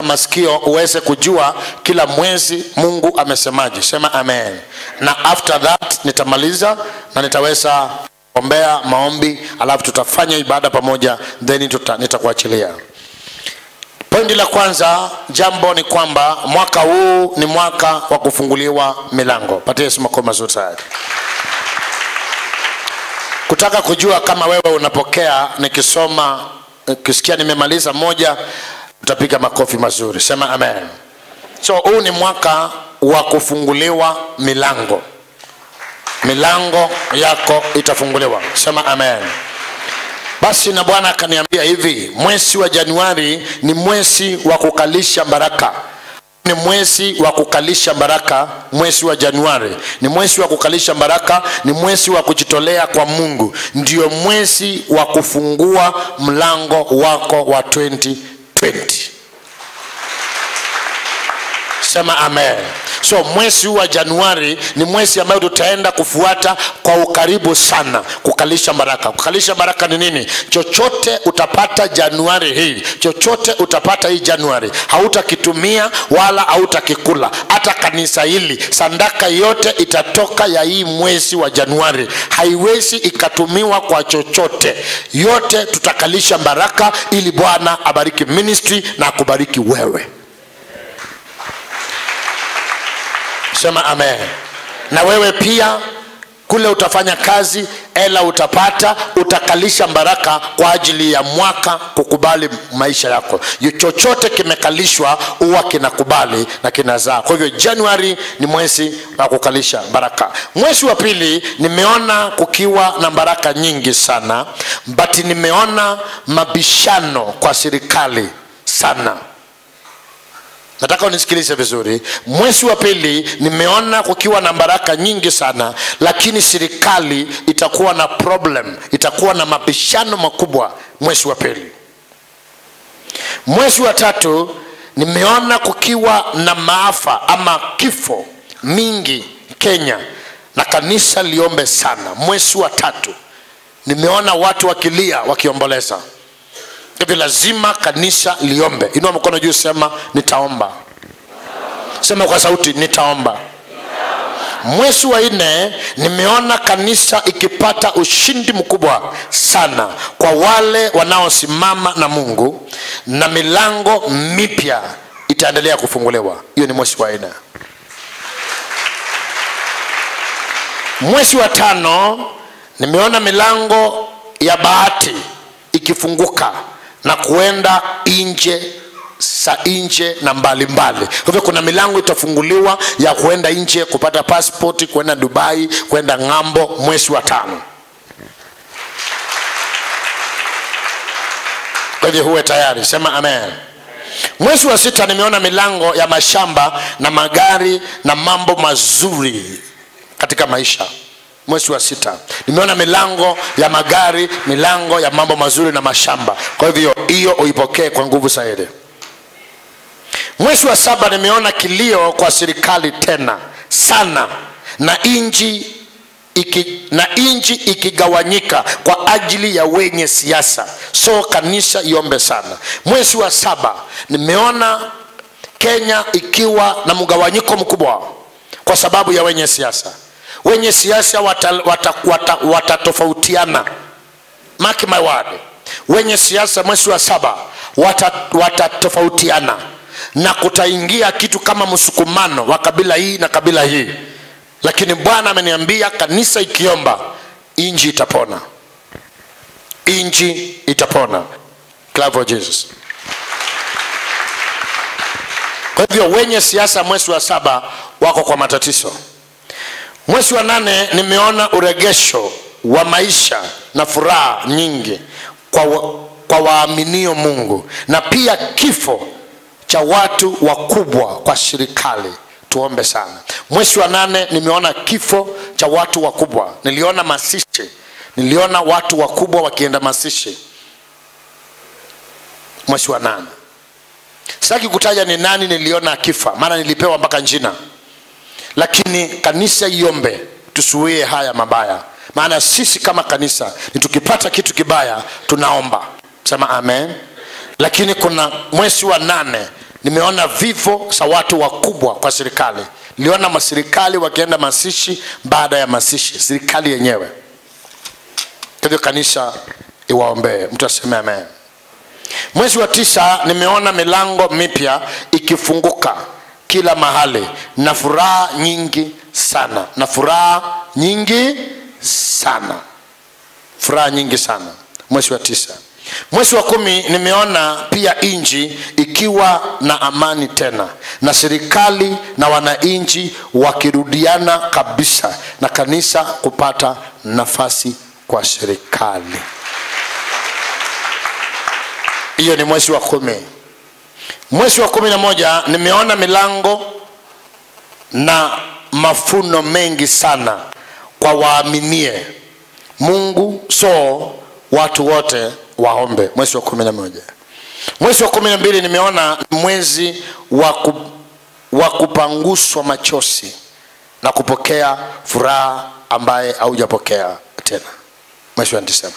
masikio uweze kujua kila mwezi mungu amesemaje sema amen na after that nitamaliza na nitaweza ombea maombi alafu tutafanya ibada pamoja then tuta, nitakuachilia pointi la kwanza jambo ni kwamba mwaka huu ni mwaka wa kufunguliwa milango patie yesu makofi mazuri sana kutaka kujua kama wewe unapokea nikisoma ukisikia nimemaliza moja utapiga makofi mazuri sema amen so huu ni mwaka wa kufunguliwa milango milango yako itafunguliwa sema amen basi na bwana akaniambia hivi mwezi wa januari ni mwezi wa kukalisha baraka ni mwezi wa kukalisha baraka mwezi wa januari ni mwezi wa kukalisha baraka ni mwezi wa kujitolea kwa mungu ndio mwezi wa kufungua mlango wako wa 2020 sema amen so mwezi huu wa januari ni mwezi ambayo tutaenda kufuata kwa ukaribu sana kukalisha baraka kukalisha baraka ni nini chochote utapata januari hii chochote utapata hii januari hautakitumia wala hautakikula hata kanisa hili sandaka yote itatoka ya hii mwezi wa januari haiwezi ikatumiwa kwa chochote yote tutakalisha baraka ili bwana abariki ministry na akubariki wewe sema amen na wewe pia kule utafanya kazi ela utapata utakalisha baraka kwa ajili ya mwaka kukubali maisha yako Yu- chochote kimekalishwa huwa kinakubali na kinazaa kwa hivyo januari ni mwezi wa kukalisha baraka mwezi wa pili nimeona kukiwa na baraka nyingi sana but nimeona mabishano kwa serikali sana nataka unisikilize vizuri mwezi wa pili nimeona kukiwa na baraka nyingi sana lakini serikali itakuwa na problem itakuwa na mabishano makubwa mwezi wa pili mwezi wa tatu nimeona kukiwa na maafa ama kifo mingi kenya na kanisa liombe sana mwezi wa tatu nimeona watu wakilia wakiomboleza hivi lazima kanisa liombe inua mkono juu sema nitaomba sema kwa sauti nitaomba mwezi wa nne nimeona kanisa ikipata ushindi mkubwa sana kwa wale wanaosimama na mungu na milango mipya itaendelea kufunguliwa hiyo ni mwezi wa nne mwezi wa tano nimeona milango ya bahati ikifunguka na kuenda nje sa nje na mbalimbali kwa hivyo kuna milango itafunguliwa ya kuenda nje kupata passport kwenda dubai kwenda ng'ambo mwezi wa tano kwa hivyo huwe tayari sema amen mwezi wa sita nimeona milango ya mashamba na magari na mambo mazuri katika maisha mwezi wa sita nimeona milango ya magari milango ya mambo mazuri na mashamba kwa hivyo hiyo uipokee kwa nguvu zaidi mwezi wa saba nimeona kilio kwa serikali tena sana na nchi iki, na nchi ikigawanyika kwa ajili ya wenye siasa so kanisa iombe sana mwezi wa saba nimeona kenya ikiwa na mgawanyiko mkubwa kwa sababu ya wenye siasa wenye siasa watatofautiana wata, wata, wata mark my word wenye siasa mwezi wa saba watatofautiana wata na kutaingia kitu kama msukumano wa kabila hii na kabila hii lakini bwana ameniambia kanisa ikiomba inji itapona inji itapona Clap for jesus kwa hivyo wenye siasa mwezi wa saba wako kwa matatizo mwezi wa nane nimeona uregesho wa maisha na furaha nyingi kwa, wa, kwa waaminio mungu na pia kifo cha watu wakubwa kwa serikali tuombe sana mwezi wa nane nimeona kifo cha watu wakubwa niliona masishi niliona watu wakubwa wakienda masishi mwezi wa nane sitaki kutaja ni nani niliona akifa maana nilipewa mpaka njina lakini kanisa iombe tusuie haya mabaya maana sisi kama kanisa ni tukipata kitu kibaya tunaomba sema amen lakini kuna mwezi wa nane nimeona vifo za watu wakubwa kwa serikali niliona maserikali wakienda masishi baada ya masishi serikali yenyewe kwa hivyo kanisa iwaombee mtu aseme amen mwezi wa tisa nimeona milango mipya ikifunguka kila mahali na furaha nyingi sana na furaha nyingi sana furaha nyingi sana mwezi wa tisa mwezi wa kumi nimeona pia nchi ikiwa na amani tena na serikali na wananchi wakirudiana kabisa na kanisa kupata nafasi kwa serikali hiyo ni mwezi wa kumi mwezi wa kumi na moja nimeona milango na mafuno mengi sana kwa waaminie mungu so watu wote waombe mwezi wa kumi na moja mwezi wa kumi na mbili nimeona mwezi wa ku, wa kupanguswa machozi na kupokea furaha ambaye haujapokea tena mwezi wa disemba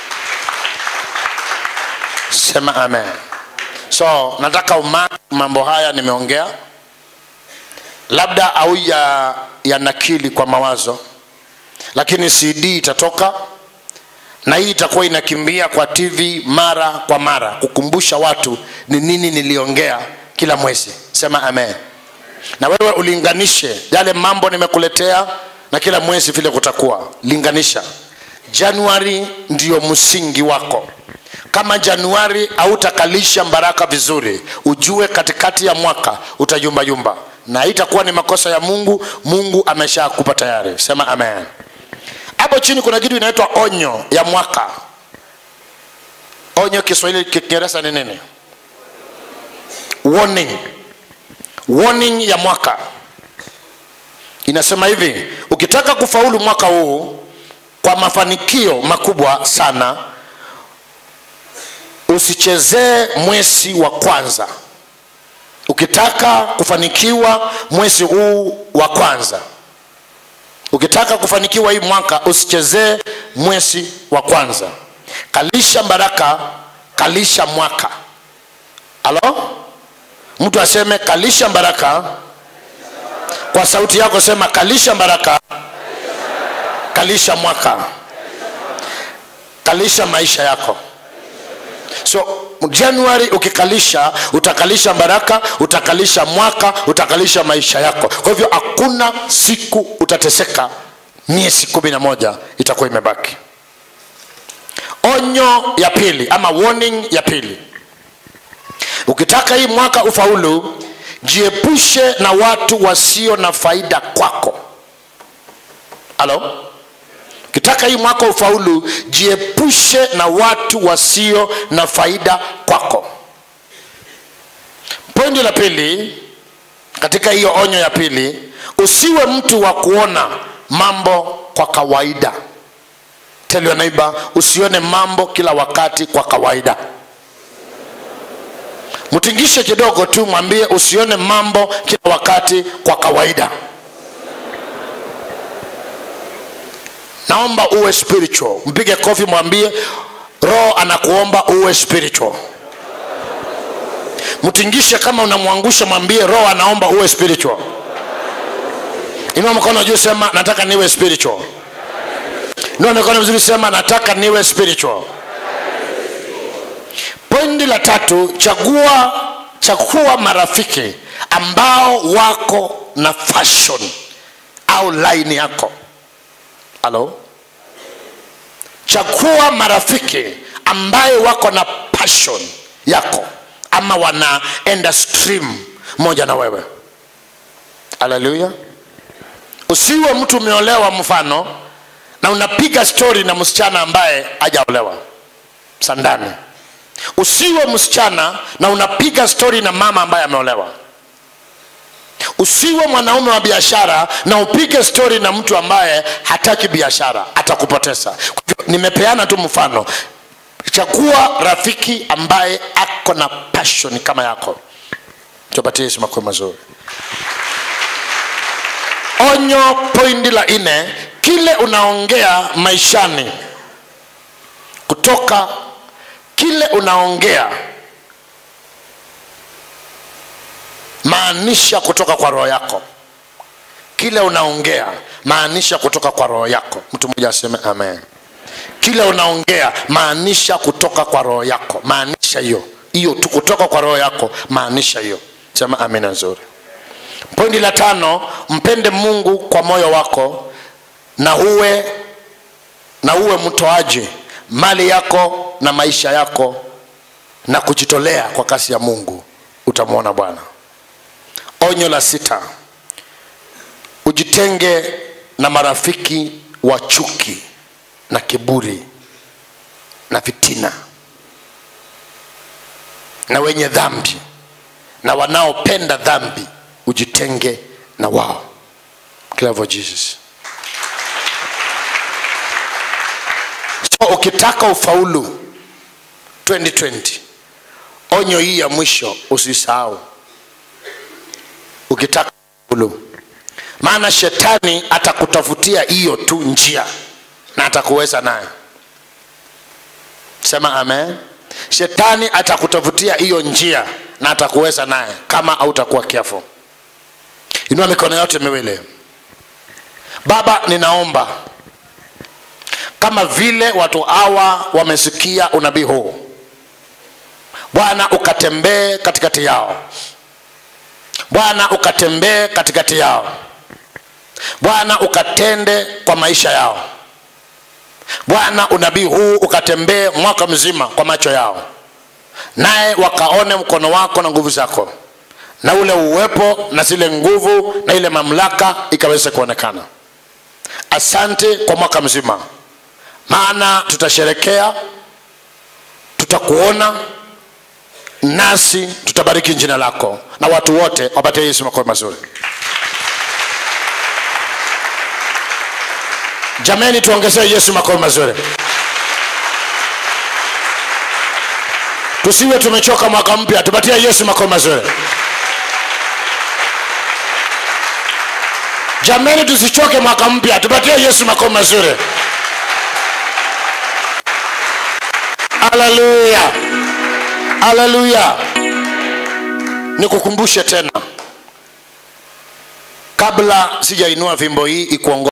sema amen so nataka uma mambo haya nimeongea labda au ya, ya nakili kwa mawazo lakini cd itatoka na hii itakuwa inakimbia kwa tv mara kwa mara kukumbusha watu ni nini niliongea kila mwezi sema amen na wewe ulinganishe yale mambo nimekuletea na kila mwezi vile kutakuwa linganisha januari ndiyo msingi wako kama januari hautakalisha baraka vizuri ujue katikati ya mwaka utayumbayumba na itakuwa ni makosa ya mungu mungu ameshakupa tayari sema amen hapo chini kuna kitu inaitwa onyo ya mwaka onyo kiswahili kiingereza ni nini warning warning ya mwaka inasema hivi ukitaka kufaulu mwaka huu kwa mafanikio makubwa sana usichezee mwezi wa kwanza ukitaka kufanikiwa mwezi huu wa kwanza ukitaka kufanikiwa hii mwaka usichezee mwezi wa kwanza kalisha baraka kalisha mwaka alo mtu aseme kalisha baraka kwa sauti yako sema kalisha baraka kalisha mwaka kalisha maisha yako so januari ukikalisha utakalisha baraka utakalisha mwaka utakalisha maisha yako kwa hivyo hakuna siku utateseka miezi kumi na moja itakuwa imebaki onyo ya pili ama warning ya pili ukitaka hii mwaka ufaulu jiepushe na watu wasio na faida kwako halo ukitaka hii mwaka ufaulu jiepushe na watu wasio na faida kwako pointi la pili katika hiyo onyo ya pili usiwe mtu wa kuona mambo kwa kawaida tell your neighbor usione mambo kila wakati kwa kawaida mtingishe kidogo tu mwambie usione mambo kila wakati kwa kawaida naomba uwe spiritual mpige kofi mwambie roho anakuomba uwe spiritual mtingishe kama unamwangusha mwambie roho anaomba uwe spiritual inua mkono juu sema nataka niwe spiritual inua mikono vizuri sema nataka niwe spiritual pointi la tatu chagua chagua marafiki ambao wako na fashion au line yako halo chagua marafiki ambaye wako na passion yako ama wanaenda stream moja na wewe haleluya usiwe mtu umeolewa mfano na unapiga stori na msichana ambaye hajaolewa sandani usiwe msichana na unapiga stori na mama ambaye ameolewa usiwe mwanaume wa biashara na upige stori na mtu ambaye hataki biashara atakupoteza nimepeana tu mfano chagua rafiki ambaye ako na passion kama yako tupatie yesu makwe mazuri onyo pointi la nne kile unaongea maishani kutoka kile unaongea maanisha kutoka kwa roho yako kile unaongea maanisha kutoka kwa roho yako mtu mmoja aseme amen kile unaongea maanisha kutoka kwa roho yako maanisha hiyo hiyo tu kutoka kwa roho yako maanisha hiyo sema amina nzuri pointi la tano mpende mungu kwa moyo wako na uwe na uwe mtoaji mali yako na maisha yako na kujitolea kwa kasi ya mungu utamwona bwana onyo la sita ujitenge na marafiki wa chuki na kiburi na fitina na wenye dhambi na wanaopenda dhambi ujitenge na wao Clever jesus so ukitaka ufaulu 2020 onyo hii ya mwisho usisahau ukitaka ufaulu maana shetani atakutafutia hiyo tu njia na atakuweza nayo sema amen shetani atakutafutia hiyo njia na atakuweza naye kama hautakuwa careful inua mikono yote miwili baba ninaomba kama vile watu hawa wamesikia unabii huu bwana ukatembee katikati yao bwana ukatembee katikati yao bwana ukatende kwa maisha yao bwana unabii huu ukatembee mwaka mzima kwa macho yao naye wakaone mkono wako na nguvu zako na ule uwepo na zile nguvu na ile mamlaka ikaweze kuonekana asante kwa mwaka mzima maana tutasherekea tutakuona nasi tutabariki jina lako na watu wote wapatie yesu makofi mazuri jameni tuongezee yesu makofi mazuri tusiwe tumechoka mwaka mpya tupatie yesu makofi mazuri jameni tusichoke mwaka mpya tupatie yesu makofi mazuri haleluya haleluya nikukumbushe tena kabla sijainua fimbo hii ikuongo